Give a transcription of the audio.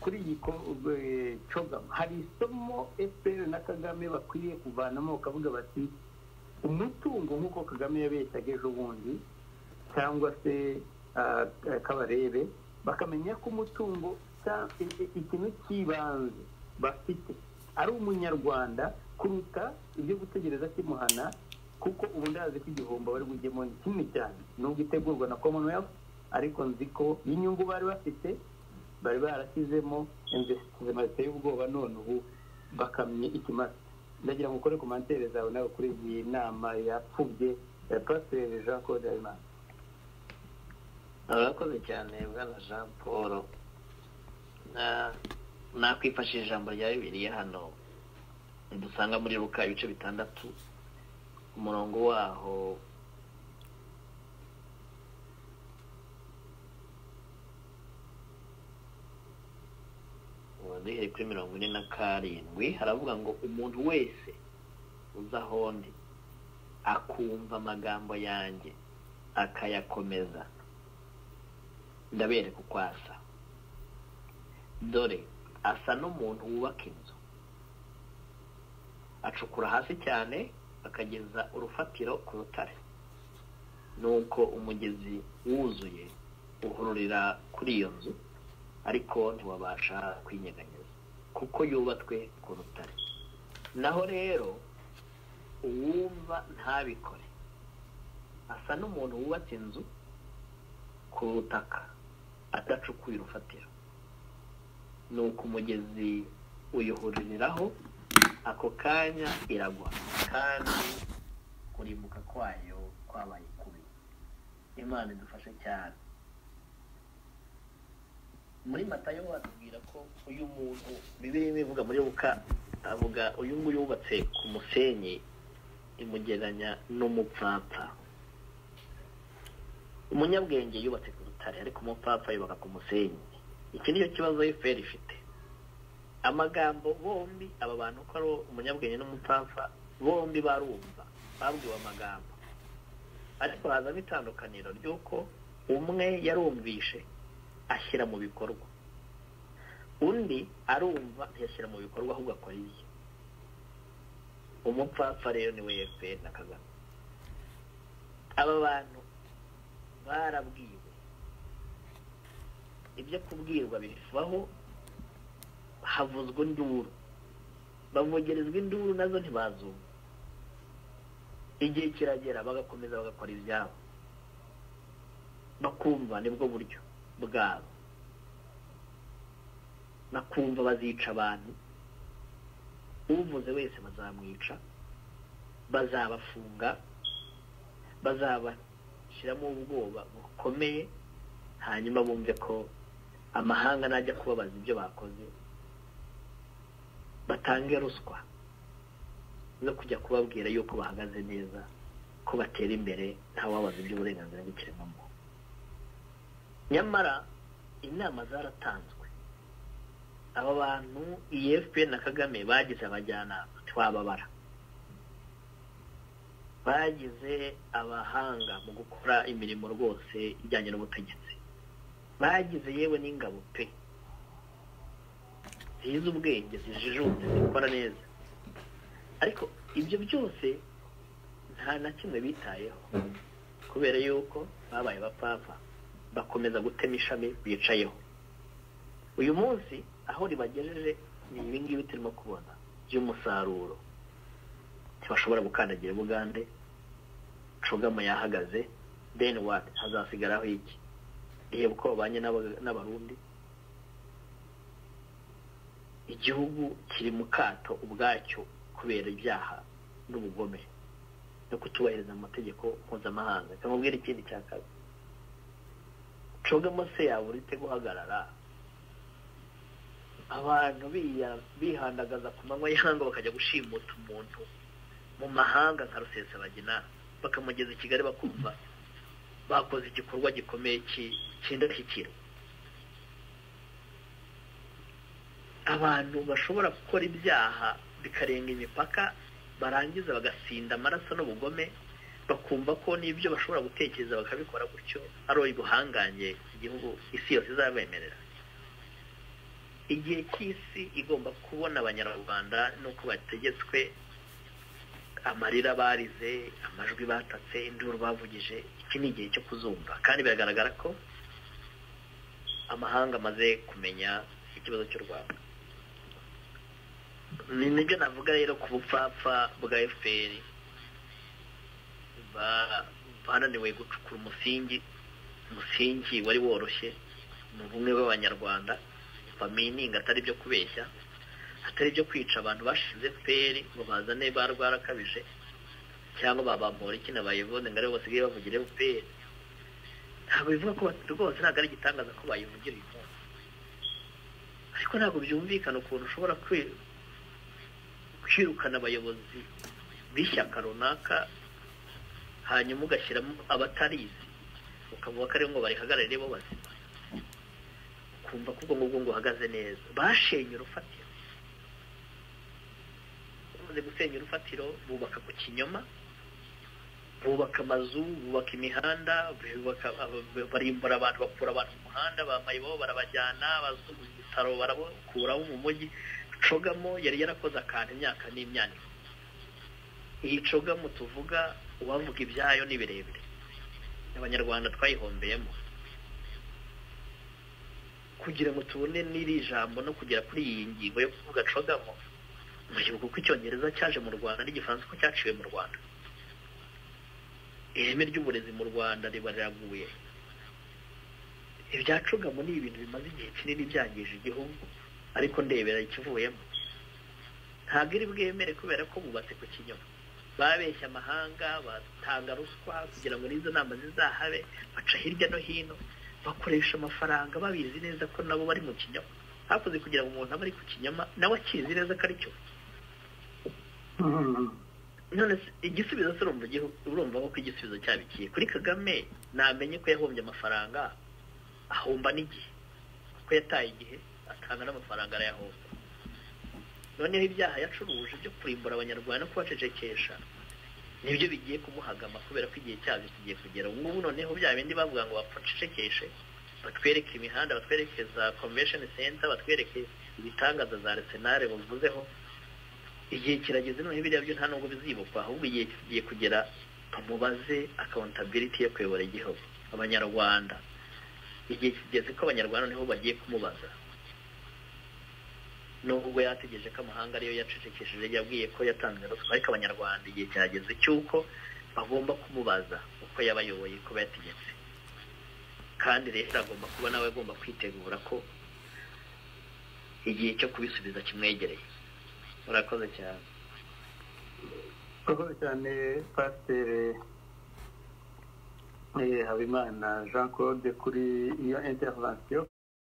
kuri iyi cogama hari isomo efuperi na kagame bakwiye kuvanamo bakavuga bati umutungo nk'uko kagame yabeshyaga ejo bundi cyangwa se kabarebe bakamenya ko umutungo ikintu cy'ibanze bafite ari umunyarwanda kuruta ibyo gutegereza kimuhana kuko ubundi azi ko igihombo bari bujyemo ni kimwe cyane nubwo itegurwa na commonwealth ariko nzi ko inyungu bari bafite bari barashyizemo investimenti ziteye ubwoba none ubu bakamye ikimasa ndagira ngo ukore komantere zawe nawe kuri iyi nama yapfubye ya pasiteri jean claude habimana urakoze cyane bwana jean paul nakwifashisha ijambo rya bibiliya hano dusanga muri ruka ibice bitandatu umurongo waho duhereye kuri mirongo ine na karindwi haravuga ngo umuntu wese uza aho ndi akumva amagambo yanjye akayakomeza ndabereka uko asa dore asa n'umuntu wubaka inzu acukura hasi cyane akageza urufatiro ku rutare nuko umugezi wuzuye uhururira kuri iyo nzu ariko ntiwabasha kwinyeganyeza kuko yubatswe ku rutare naho rero uwumva ntabikore asa n'umuntu wubatse inzu ku butaka adacukuye urufatiro nuko umugezi uyuhuririraho ako kanya iragwa kandi kurimbuka kwayo kwabaye kubi imana idufashe cyane muri matayo watubwira ko uyu muntu bibiri bivuga muri buka avuga uyu nguyu wubatse ku musenyi imugereranya n'umupfapfa umunyabwenge yubatse ku rutare ariko umupfapfa yubaka ku musenyi iki nicyo kibazo efuperi ifite amagambo bombi aba bantu ko ari umunyabwenge n'umupfapfa bombi barumva babwiwe amagambo ariko hazamo itandukaniro ry'uko umwe yarumvishe ashyira mu bikorwa undi arumva ntiyashyira mu bikorwa ahubwo akora ibye umupfapfa rero niwe efuperi na kagame aba bantu barabwiwe ibyo kubwirwa bivaho havuzwa induru bavugerezwa induru nazo ntibazumva igihe kiragera bagakomeza bagakora ibyabo bakumva nibwo buryo bwabo nakumva bazica abantu uvuze wese bazamwica bazabafunga bazabashyiramo ubwoba bukomeye hanyuma bumve ko amahanga najya kubabaza ibyo bakoze batange ruswa zo kujya kubabwira yuko bahagaze neza ko batera imbere ntawabaza iby'uburenganzira bw'ikiremwamuntu nyamara inama zaratanzwe aba bantu iyi fpr na kagame bagize abajyanama twababara bagize abahanga mu gukora imirimo rwose ijyanye n'ubutegetsi bagize yewe n'ingabo pe zizi ubwenge zijijutse zikora neza ariko ibyo byose nta na kimwe bitayeho kubera yuko babaye bapfapfa bakomeza gutema ishami bicayeho uyu munsi aho ribagejeje ni ibi ngibi turimo kubona by'umusaruro ntibashobora gukandagira bugande cugamo yahagaze deni wadi hazasigaraho iki iyo uko babanye n'abarundi igihugu kiri mu kato ubwacyo kubera ibyaha n'ubugome no kutubahiriza amategeko mpuzamahanga cyangwa ikindi cya kabiri cogamo se yabura ite guhagarara abantu bihandagaza ku manywa y'ihanga bakajya gushimuta umuntu mu mahanga nka rusesabagina bakamugeza i kigali bakumva bakoze igikorwa gikomeye cy'indashyikirwa abantu bashobora gukora ibyaha bikarenga imipaka barangiza bagasinda amaraso n'ubugome bakumva ko n'ibyo bashobora gutekereza bakabikora gutyo ari ubuhangange igihugu isi yose izabemerera igihe cy'isi igomba kubona abanyarwanda nuko bategetswe amarira barize amajwi batatse induru bavugije iki ni igihe cyo kuzumva kandi biragaragara ko amahanga amaze kumenya ikibazo cy'u rwanda ni nibyo navuga rero ku bupfapfa bwa efuperi bananiwe gucukura umusingi umusingi wari woroshye ni ubumwe bw'abanyarwanda bamininga atari ibyo kubeshya atari ibyo kwica abantu bashize feri ngo bazane ba rwarakabije cyangwa babambora iki na bayivone ngo aribo basigaye bavugira feri ntabwo bivuga ko rwose ntabwo ari igitangaza ko bayivugira uyu munsi ariko ntabwo byumvikana ukuntu ushobora kwirukana abayobozi b'ishyaka runaka hanyuma ugashyiramo abatarizi ukavuga ko aribo ngo barihagararire bo bazima kumva ko ubwo ngubwo ngo uhagaze neza bashenye urufatiro bamaze gusenya urufatiro bubaka ku kinyoma bubaka amazu bubaka imihanda barimbura abantu bakura abantu mu muhanda bambaye bo barabajyana bazungu ibitaro barabakuraho mu mujyi cogamo yari yarakoze akantu imyaka n'imyaniko iyi cogamo tuvuga uwavuga ibyayo ni birebire abanyarwanda twayihombeyemo kugira ngo tubone n'iri jambo no kugera kuri iyi ngingo yo kuvuga cogamo mugihugu ko icyongereza cyaje mu rwanda n'igifaransa ko cyaciwe mu rwanda ireme ry'uburezi mu rwanda riba riraguye ibya cogamo ni ibintu bimaze igihe kinini byangije igihugu ariko ndebera ikivuyemo ntabwo iri bwemere kubera ko bubatse ku kinyoma babeshya amahanga batanga ruswa kugira ngo n'izo nama zizahabe baca hirya no hino bakoresha amafaranga babizi neza ko nabo bari mu kinyama hakoze kugira ngo umuntu abe ari ku kinyama nawe akizi neza ko ari cyo none igisubizo se urumva ko igisubizo cyabikiye kuri kagame namenye ko yahombye amafaranga ahomba n'igihe kuko yataye igihe atanga n'amafaranga arayahomba noneho ibyaha yacuruje byo kurimbura abanyarwanda no kubacecekesha nibyo bigiye kumuhagama kubera ko igihe cyabyo kigiye kugera ubu ngubu noneho bya bindi bavuga ngo bapfucecekeshe batwereke imihanda batwereke za convention center batwereke ibitangaza za arsenal bavuzeho igihe kirageze noneho biriya byo nta nubwo bizibukwa ahubwo igihe kigiye kugera bamubaze accountability yo kuyobora igihugu abanyarwanda igihe kigeze ko abanyarwanda niho bagiye kumubaza nubwo yategereje ko amahanga ariyo yacecekesheje yabwiye ko yatanze ruswa ariko abanyarwanda igihe cyageze cy'uko bagomba kumubaza uko yabayoboye ko yategetse kandi rero agomba kuba nawe agomba kwitegura ko igihe cyo kubisubiza kimwegereye murakoze cyane murakoze cyane pasiteri habimana jean claude kuri iyo intervention